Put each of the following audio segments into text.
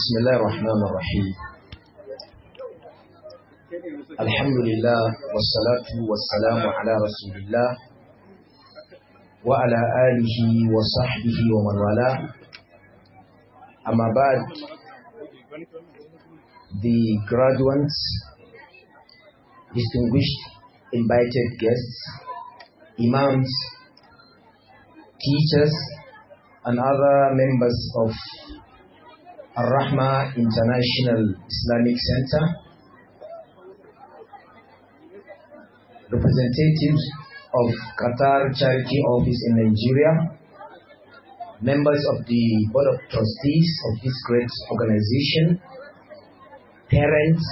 بسم الله الرحمن الرحيم الحمد لله والصلاة والسلام على رسول الله وعلى آله وصحبه ومن والاه أما بعد the graduates distinguished invited guests imams teachers and other members of Ar-Rahma International Islamic Center, representatives of Qatar Charity Office in Nigeria, members of the Board of Trustees of this great organization, parents,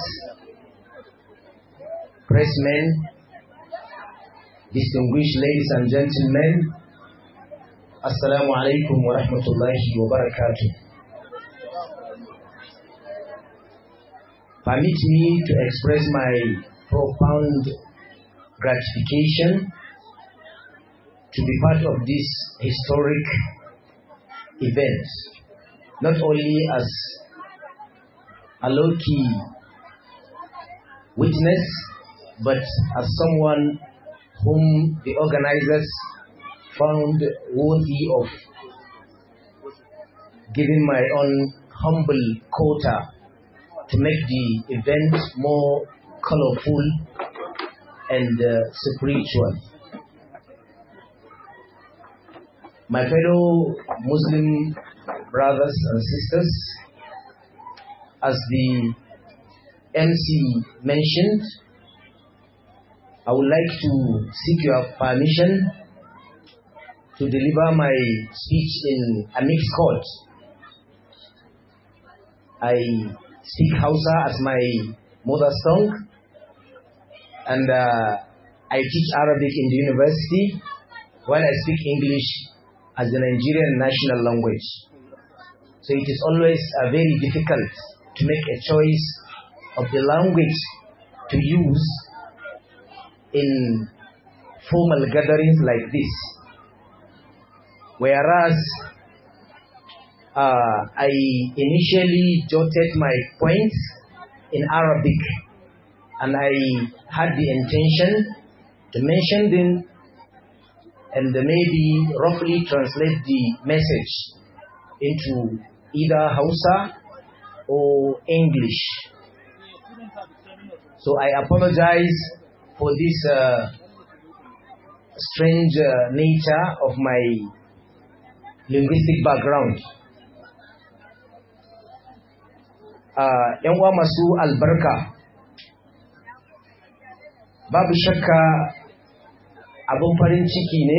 pressmen, distinguished ladies and gentlemen, Assalamu alaikum wa rahmatullahi wa barakatuh. Permit me to express my profound gratification to be part of this historic event, not only as a low-key witness, but as someone whom the organizers found worthy of giving my own humble quota to make the event more colorful and uh, spiritual. My fellow Muslim brothers and sisters, as the MC mentioned, I would like to seek your permission to deliver my speech in a mixed court. I speak Hausa as my mother tongue, and uh, I teach Arabic in the university, while I speak English as the Nigerian national language. So it is always uh, very difficult to make a choice of the language to use in formal gatherings like this. Whereas uh, I initially jotted my points in Arabic and I had the intention to mention them and maybe roughly translate the message into either Hausa or English. So I apologize for this uh, strange uh, nature of my linguistic background. ‘yan uwa masu albarka babu shakka abin farin ciki ne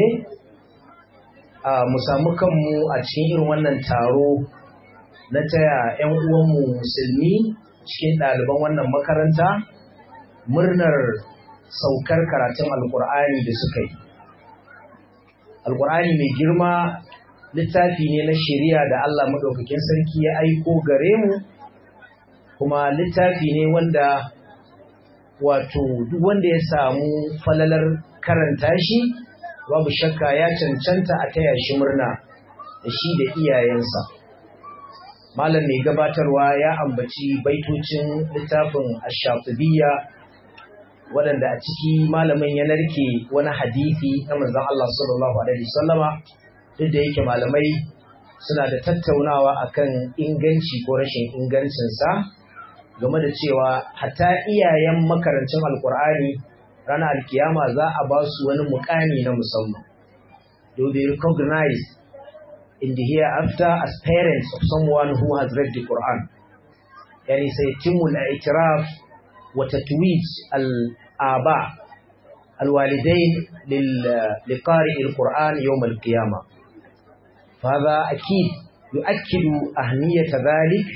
mu samu kanmu a cikin irin wannan taro na taya ‘yan uwanmu musulmi cikin ɗaliban wannan makaranta murnar saukar karatun alkur'ani da suka yi alkur'ani mai girma littafi ne na shari'a da Allah maɗaukakin sarki ya aiko gare mu kuma littafi ne wanda wato duk wanda ya samu falalar karanta shi babu shakka ya cancanta a taya shi murna da shi da iyayensa malam mai gabatarwa ya ambaci baitocin littafin ash-shatibiyya waɗanda a ciki malamin ya narke wani hadisi na manzon Allah sallallahu alaihi wasallama duk da yake malamai suna da tattaunawa akan inganci ko rashin ingancinsa game da cewa hatta iyayen makarancin alkur'ani ranar alkiyama za a ba su wani mukami na musamman they will be recognized in the hereafter as parents of someone who has read the Quran yani saytimul i'tiraf wa tatwij al-aba الوالدين لقارئ القرآن يوم القيامة فهذا أكيد يؤكد أهمية ذلك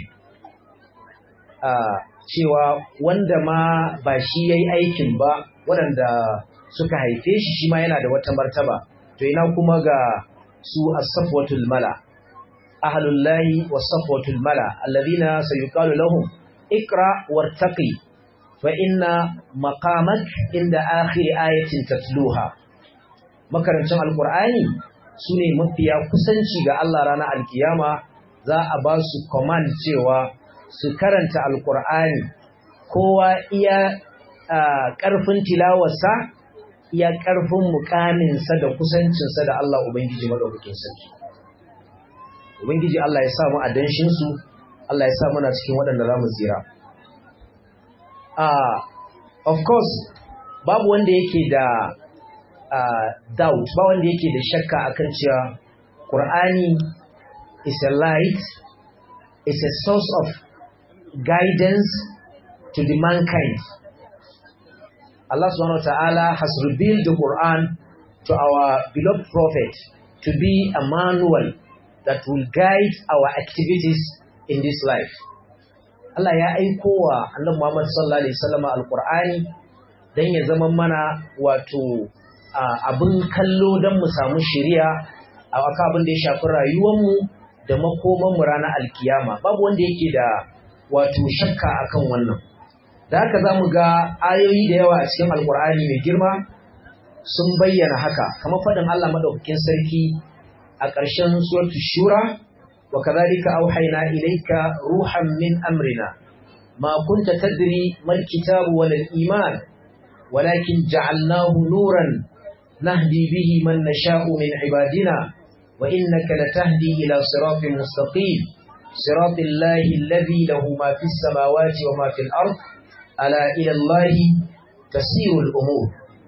cewa wanda ma ba shi ya yi aikin ba waɗanda suka haife shi shi ma yana da wata martaba to ina kuma ga su as-safwatul mala ahlullahi was-safwatul mala alladhina sayuqalu lahum ikra wartaqi fa inna maqamak inda akhir ayatin tatluha makarancin alqur'ani sune mafiya kusanci ga Allah ranar alkiyama za a ba su command cewa su karanta alkur'ani kowa iya ƙarfin tilawarsa iya ƙarfin mukaminsa da kusancinsa da Allah Ubangiji maɗaukakin sarki. Ubangiji Allah ya sa mu a danshinsu, Allah ya sa muna cikin waɗanda za mu tsira. Of course, babu wanda yake da doubt, ba wanda yake da shakka akan cewa Ƙur'ani is a light, is a source of guidance to the mankind. Allah subhanahu wa ta'ala has revealed the Quran to our beloved prophet to be a manual that will guide our activities in this life. Allah ya aiko wa annabi Muhammad sallallahu alaihi wasallam alqur'ani dan ya zama mana wato abin kallo dan mu samu shari'a a aka abin da ya shafi rayuwarmu da makoman mu ranar alkiyama babu wanda yake da wato shakka akan wannan da haka za mu ga ayoyi da yawa a cikin alkur'ani mai girma sun bayyana haka kamar faɗin Allah madaukakin sarki a ƙarshen suratul shura wa kadhalika auhayna ilayka ruhan min amrina ma kunta tadri mal kitabu wal iman walakin ja'alnahu nuran nahdi bihi man nasha'u min ibadina wa innaka latahdi ila siratin mustaqim siratil lahi alladhi lahu ma fis samawati wa ma fil ardh ala ila Allah tasirul umur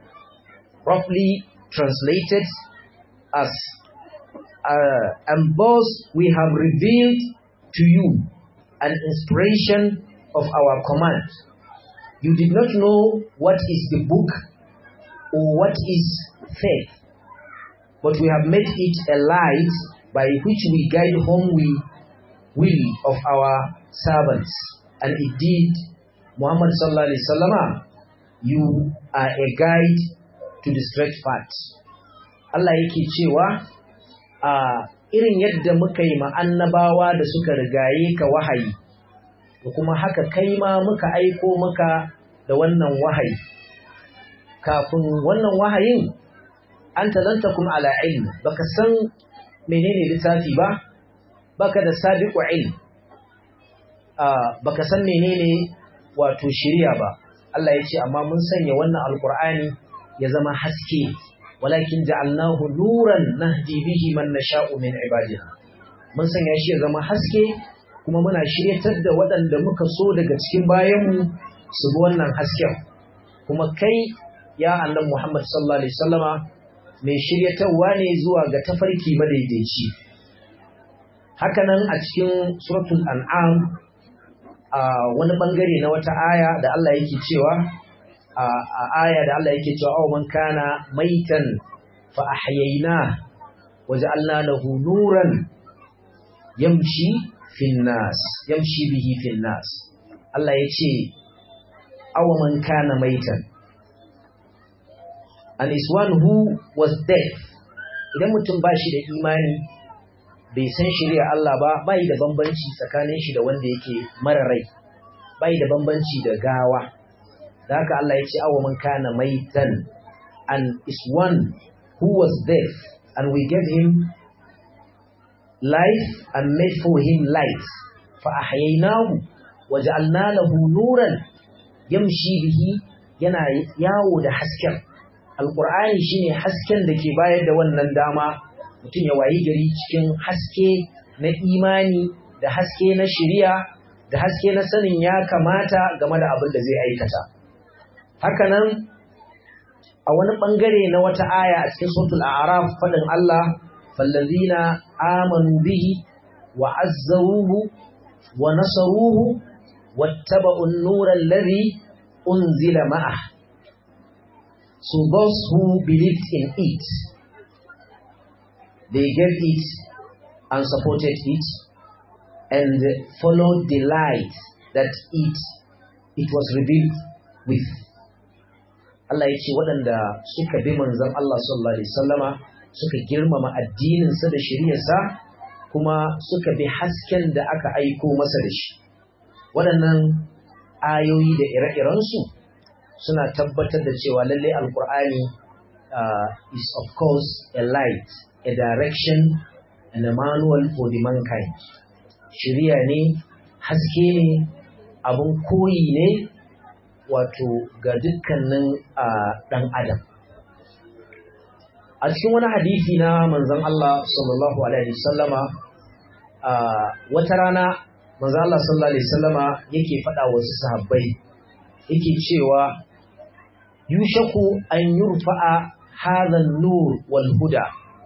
roughly translated as uh, and thus we have revealed to you an inspiration of our command you did not know what is the book or what is faith but we have made it a light by which we guide whom we will of our servants and indeed Muhammad sallallahu alaihi wasallama you are a guide to the straight path. Allah yake cewa a irin yadda muka yi annabawa da suka rigaye ka wahayi da kuma haka kai ma muka aiko maka da wannan wahayi kafin wannan wahayin an talanta kuma ala ilm baka san menene littafi ba baka da sabiqu ilm baka san menene wato shirya ba Allah ya ce amma mun sanya wannan alkur'ani ya zama haske walakin ja'alnahu nuran nahdi bihi man nasha'u min ibadina mun sanya shi ya zama haske kuma muna shiryatar da waɗanda muka so daga cikin bayanmu su bi wannan hasken kuma kai ya annabi Muhammad sallallahu alaihi wasallama mai shiryatarwa ne zuwa ga tafarki madaidaici hakanan a cikin suratul an'am a wani bangare na wata aya da Allah yake cewa a aya da Allah yake cewa aw man kana maitan fa ahyayna waja'alna lahu nuran yamshi fin nas yamshi bihi fin nas Allah yace aw man kana maitan and is one who was deaf idan mutum ba shi da imani bai san shari'a Allah ba bai da bambanci tsakanin shi da wanda yake mara rai bai da bambanci da gawa da haka Allah ya ce awa man kana maitan and is one who was deaf and we gave him life and made for him light fa ahyaynahu wa ja'alna lahu nuran yamshi bihi yana yawo da hasken alqur'ani shine hasken da ke bayar da wannan dama mutum ya wayi gari cikin haske na imani da haske na shiriya da haske na sanin ya kamata game da abin da zai aikata. Hakanan a wani ɓangare na wata aya a cikin sautul araf faɗin Allah, fallazina amanu bihi wa azzaruhu wa nasaruhu wattaba'un nuran ladhi unzila ma'ah. So those who believed in it they gave it and supported it and followed the light that it it was revealed with Allah ya ce waɗanda suka bi manzon Allah sallallahu alaihi wasallama suka girmama addininsa da shari'arsa kuma suka bi hasken da aka aiko masa da shi waɗannan ayoyi da ire-irensu suna tabbatar da cewa lallai alkur'ani uh, is of course a light a direction and a manual for the mankind. Shirya ne haske ne abin koyi ne wato ga dukkanin ɗan adam a cikin wani hadisi na manzon Allah sallallahu alaihi wasallama wata rana manzon Allah sallallahu alaihi wasallama yake faɗa wasu sahabbai yake cewa yushaku an yurfa'a hadha an-nur wal huda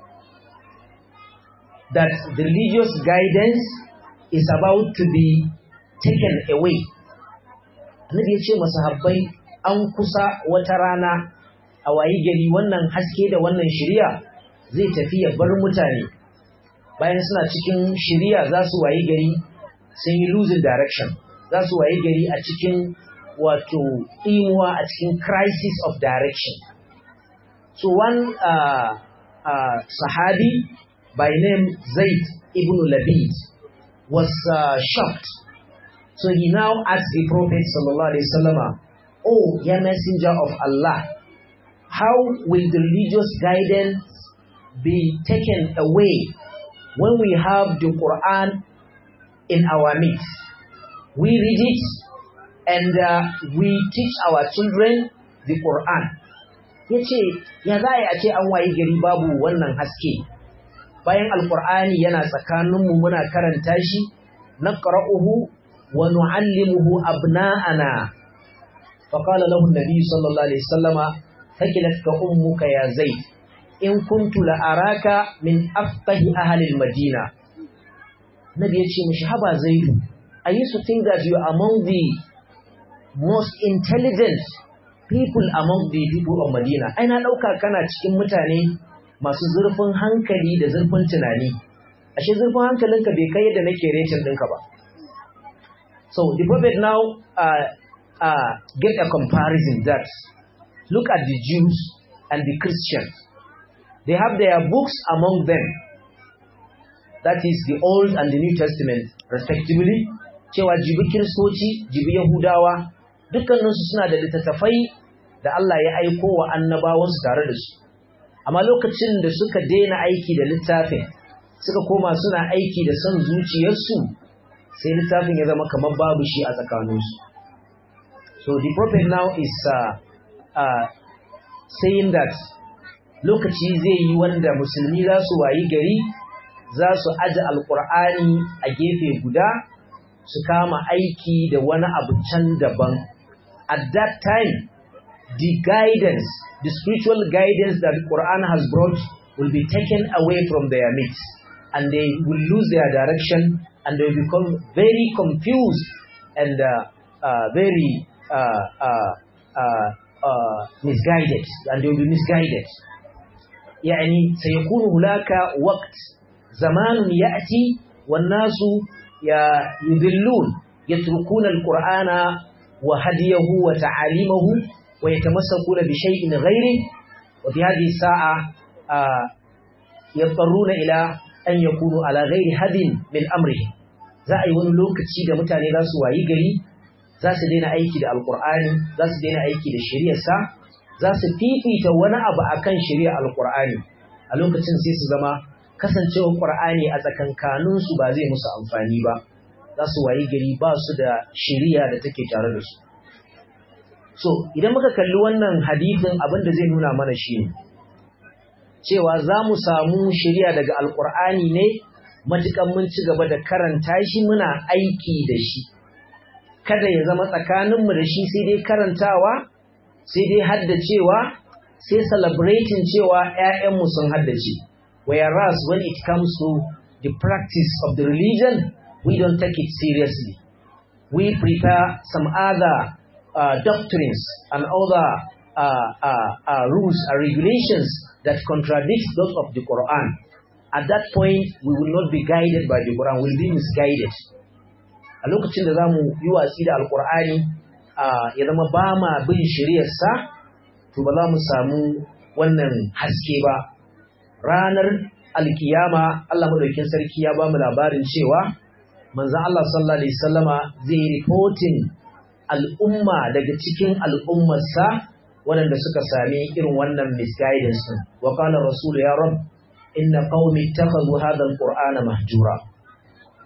that the religious guidance is about to be taken away annabi ya ce masahabbai an kusa wata rana a wayi gari wannan haske da wannan shiriya zai tafi ya bar mutane bayan suna cikin shiriya za su wayi gari sun yi losing direction za su wayi gari a cikin wato imuwa a cikin crisis of direction so one uh, uh, sahabi by name Zaid ibn Labid was uh, shocked so he now asked the prophet sallallahu alaihi wasallam oh ya messenger of Allah how will the religious guidance be taken away when we have the Quran in our midst? We read it and uh, we teach our children the Quran. Ya ce, ya za a ce an wayi gari babu wannan haske, bayan Alƙur'ani yana tsakaninmu muna karanta shi, na ƙara'uhu wa nu'allimuhu abna'ana. Faƙala lahu Nabi sallallahu Alaihi Wasallama ثكلتك أمك يا زيد إن كنت لأراك من أفقه أهل المدينة Nabi ya ce mishi haba zaidu I used to think that you are among the most intelligent people among the people of Medina ai na ɗauka kana cikin mutane masu zurfin hankali da zurfin tunani ashe zurfin hankalinka bai kai yadda nake retin ɗinka ba so the prophet now uh, uh, get a comparison that Look at the Jews and the Christians. They have their books among them. That is the Old and the New Testament, respectively. Cewa jibi Kiristoci, jibi Yahudawa, dukkaninsu suna da littattafai da Allah ya aiko wa annabawansu tare da su. Amma lokacin da suka daina aiki da littafin, suka koma suna aiki da son zuciyarsu, sai littafin ya zama kamar babu shi a tsakaninsu. So the prophet now is uh, uh, saying that lokaci zai yi wanda musulmi za su wayi gari za su aji alkur'ani a gefe guda su kama aiki da wani abu can daban at that time the guidance the spiritual guidance that the Quran has brought will be taken away from their midst and they will lose their direction and they will become very confused and uh, uh, very uh, uh, uh, uh, misguided and they will be misguided يعني سيكون هناك وقت زمان يأتي والناس يذلون يتركون القرآن وهديه وتعاليمه ويتمسكون بشيء غيره وفي هذه الساعة آه يضطرون إلى أن يكونوا على غير هد من أمره za a yi wani lokaci da mutane za su wayi gari za su daina aiki da alkur'ani za su daina aiki da shari'arsa za su fifita wani abu akan shari'ar alkur'ani a lokacin sai su zama kasancewar qur'ani a tsakankaninsu ba zai musu amfani ba za su wayi gari ba su da shari'a da take tare da su so idan muka kalli wannan hadithin abin da zai nuna mana shi ne cewa za mu samu shari'a daga alkur'ani ne matukan mun ci gaba da karanta shi muna aiki da shi kada ya zama tsakaninmu da shi sai dai karantawa sai dai haddacewa sai celebrating cewa ‘ya'yanmu sun haddace whereas when it comes to the practice of the religion we don't take it seriously we prepare some other uh, doctrines and other uh, uh, uh, rules and regulations that contradict those of the Quran at that point we will not be guided by the Quran, we will be misguided. A lokacin da za mu yi watsi da Alƙur'ani ya zama ba ma bin shari'arsa, to ba za mu samu wannan haske ba. Ranar alkiyama Allah madaukin sarki ya ba mu labarin cewa manzon Allah sallallahu alaihi wasallama zai yi reporting al'umma daga cikin al'ummarsa waɗanda suka sami irin wannan misguidance din. Wa qala rasulu ya rabb inna qaumi ittakhadhu hadha alqur'ana mahjura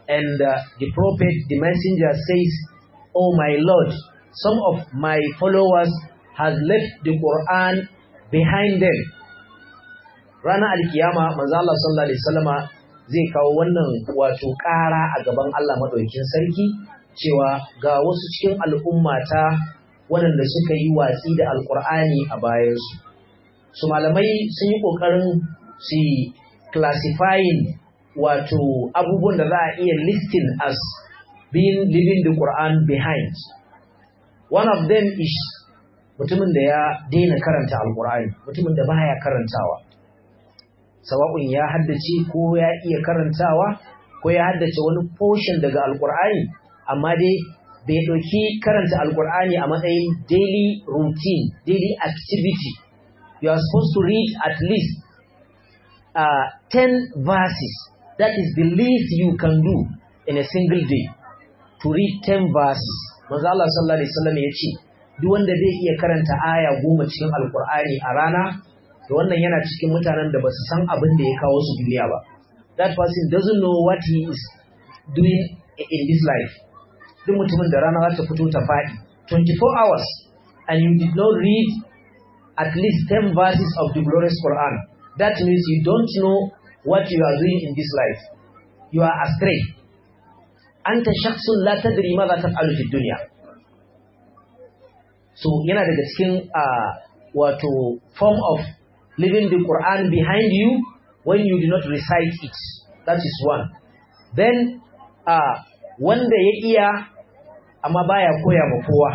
And uh, the prophet, the messenger says, Oh my Lord, some of my followers has left the Quran behind them. Ranar alkiyama, manzo Allah sallallahu alaihi wasallama zai kawo wannan wato ƙara a gaban Allah madaukakin sarki cewa ga wasu cikin al'ummata waɗanda suka yi watsi da alkur'ani a bayansu. Su malamai sun yi ƙoƙarin su classifying wato abubuwan da za a iya listing as being leaving the Quran behind. One of them is mutumin da ya daina karanta alkur'ani, mutumin da baya karantawa. Sawa'un ya haddace ko ya iya karantawa ko ya haddace wani portion daga alkur'ani, amma dai bai ɗauki karanta alkur'ani a matsayin daily routine, daily activity. You are supposed to read at least uh, 10 verses. That is the least you can do in a single day. To read 10 verses. Manzo Allah sallallahu alaihi wasallam ya ce, duk wanda zai iya karanta aya goma cikin alkur'ani a rana, to wannan yana cikin mutanen da ba su san abin da ya kawo su duniya ba. That person doesn't know what he is doing in this life. duk mutumin da rana za ta fito ta faɗi 24 hours and you did not read at least 10 verses of the glorious Quran that means you don't know what you are doing in this life you are astray anta shakhsun la tadri ma za taf'alu fi dunya so yana daga cikin uh, wato form of leaving the Quran behind you when you do not recite it that is one then uh, wanda ya iya amma baya koya ma kowa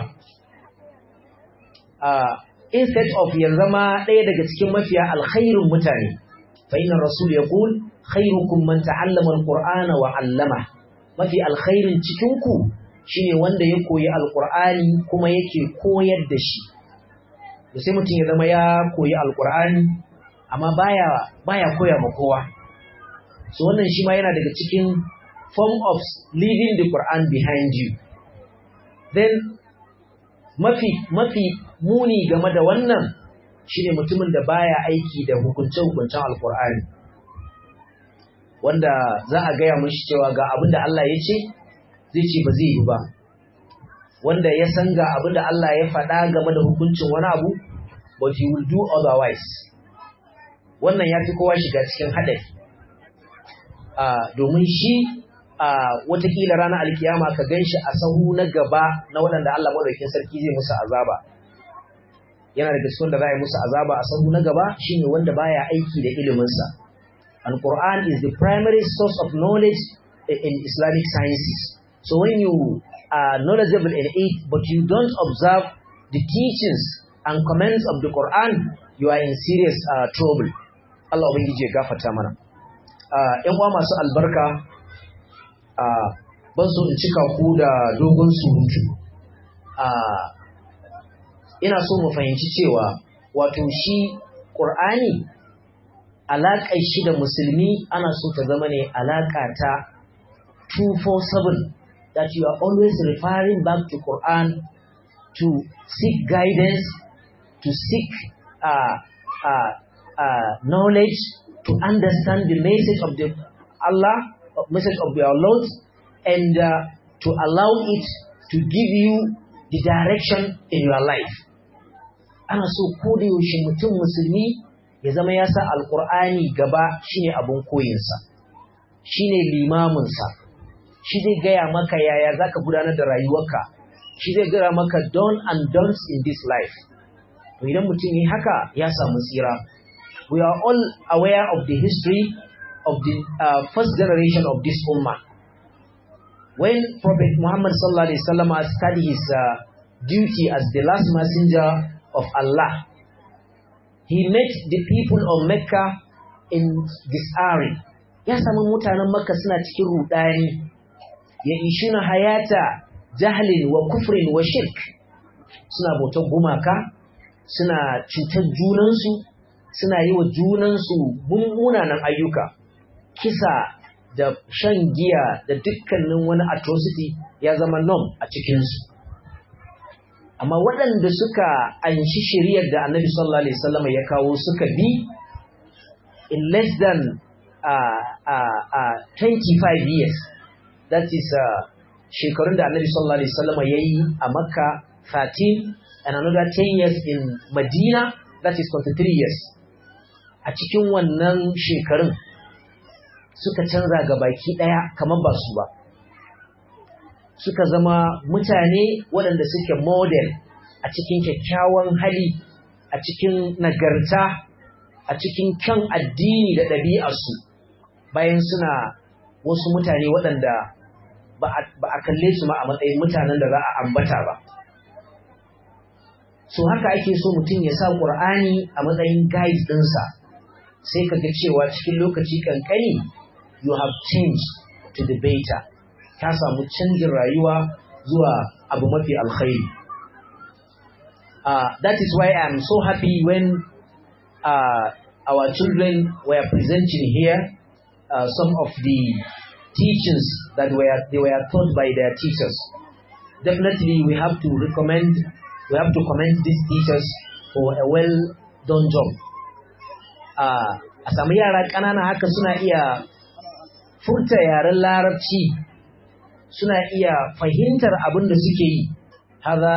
uh, instead of ya zama ɗaya daga cikin mafiya alkhairun mutane fa inna rasul yaqul khairukum man ta'allama alqur'ana wa 'allama mafi alkhairin cikin ku shine wanda ya koyi alqur'ani kuma yake koyar da shi to sai mutum ya zama ya koyi alqur'ani amma baya baya koya ma kowa so wannan shi ma yana daga cikin form of leaving the Quran behind you then mafi mafi muni game da wannan shine mutumin da baya aiki da hukunce-hukuncen alkur'ani wanda za a gaya mashi cewa ga abin da Allah ya ce zai ce ba zai yi ba wanda ya san ga abin da Allah ya faɗa game da hukuncin wani abu but he will do otherwise wannan ya fi kowa shiga cikin haɗari domin shi a watakila ranar alkiyama ka gan shi a sahu na gaba na waɗanda Allah maɗaukin sarki zai musu azaba yana daga cikin da za a yi musu azaba a sahu na gaba shine wanda baya aiki da iliminsa and Quran is the primary source of knowledge in Islamic sciences so when you are knowledgeable in it but you don't observe the teachings and comments of the Quran you are in serious uh, trouble Allah ubangiji ya gafarta mana uh, ƴan uwa masu albarka Uh, ban so in cika ku da dogon surutu uh, ina so mu fahimci cewa wato shi ƙur'ani alaƙar shi da musulmi ana so ta zama ne alaƙa ta 247 that you are always referring back to Quran to seek guidance to seek uh, knowledge to understand the message of the Allah message of your Lord and uh, to allow it to give you the direction in your life. Ana so ko da yaushe mutum musulmi ya zama ya sa alkur'ani gaba shine abun koyinsa, shine limaminsa, shi zai gaya maka yaya za ka gudanar da rayuwarka, shi zai gaya maka don and don'ts in this life. To idan mutum yi haka ya samu tsira. We are all aware of the history of the uh, first generation of this ummah. When Prophet Muhammad sallallahu alaihi wasallam started his uh, duty as the last messenger of Allah, he met the people of Mecca in disarray. Ya samu mutanen Makka suna cikin rudani, ya ishuna hayata jahlin wa kufrin wa shirk. Suna bautar gumaka, suna cutar junansu, suna yi wa junansu mummunanan ayyuka. kisa da shan giya da dukkanin wani atrocity ya zama nom a cikinsu. Amma waɗanda suka anshi shiriyar da annabi sallallahu Alaihi wasallam ya kawo suka bi in less than uh, uh, uh, 25 years, that is uh, shekarun da annabi sallallahu alaihi wasallam yayi a makka 13 and another 10 years in madina that is 23 years a cikin wannan shekarun suka canza ga baki daya kamar ba su ba suka zama mutane waɗanda suke model a cikin kyakkyawan hali a cikin nagarta a cikin kyan addini da ɗabi'arsu bayan suna wasu mutane waɗanda ba a kalle su ma a matsayin mutanen da za a ambata ba. So haka ake so mutum ya sa ƙur'ani a matsayin guide ɗinsa sai ka ga cewa cikin lokaci ƙanƙani you have changed to the better. Ka samu canjin rayuwa zuwa abu mafi alkhairi. Uh, that is why I'm so happy when uh, our children were presenting here uh, some of the teachings that were they were taught by their teachers. Definitely, we have to recommend, we have to commend these teachers for a well done job. A sami yara ƙanana haka suna iya furta yaren larabci, suna iya fahimtar abin da suke yi, haza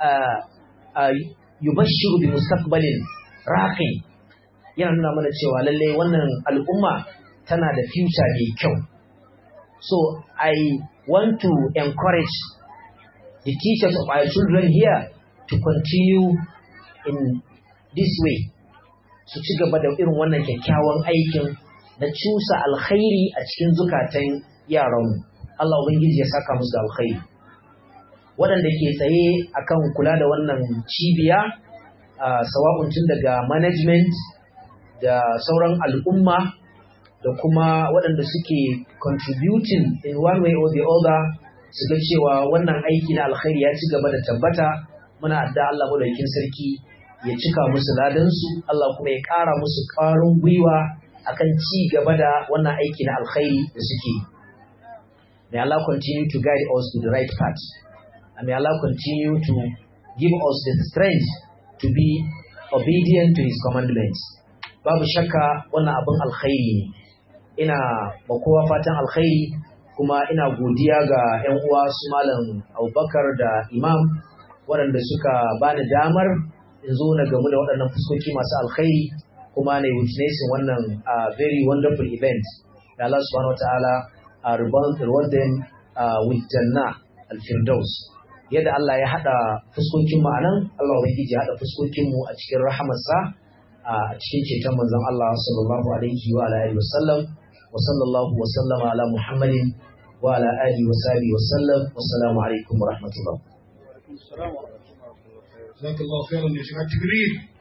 yubashiru bi mustaqbalin raqi yana nuna mana cewa lallai wannan al'umma tana da future mai kyau. So I want to encourage the teachers of our children here to continue in this way. Su ci gaba da irin wannan kyakkyawan aikin na cusa alkhairi a cikin zukatan yaranmu. Allah Ubangiji ya saka musu da alkhairi. Waɗanda ke tsaye akan kula da wannan cibiya, uh, sawa'un tun daga management da sauran al'umma da kuma waɗanda suke contributing in one way or the other su ga cewa wannan aiki na alkhairi ya ci gaba da tabbata muna adda Allah madaukakin sarki ya cika musu ladansu Allah kuma ya ƙara musu ƙwarin gwiwa akan ci gaba da wannan aiki na alkhairi da suke may Allah continue to guide us to the right path and may Allah continue to give us the strength to be obedient to his commandments babu shakka wannan abin alkhairi ne ina ba kowa fatan alkhairi kuma ina godiya ga 'yan uwa su malam abubakar da imam waɗanda suka bani damar in zo na gamu da waɗannan fuskoki masu alkhairi kuma na witnessing wannan very wonderful event da Allah subhanahu wa ta'ala reward them with janna al-firdaus yadda Allah ya haɗa fuskokin mu anan Allah ubangiji ya haɗa fuskokin mu a cikin rahamarsa a cikin ceton manzon Allah sallallahu alaihi wa alihi wasallam wa sallallahu wa sallama ala Muhammadin wa ala alihi wa sahbihi wa sallam wassalamu alaikum wa rahmatullah جزاك الله خيرا يا شيخ التقرير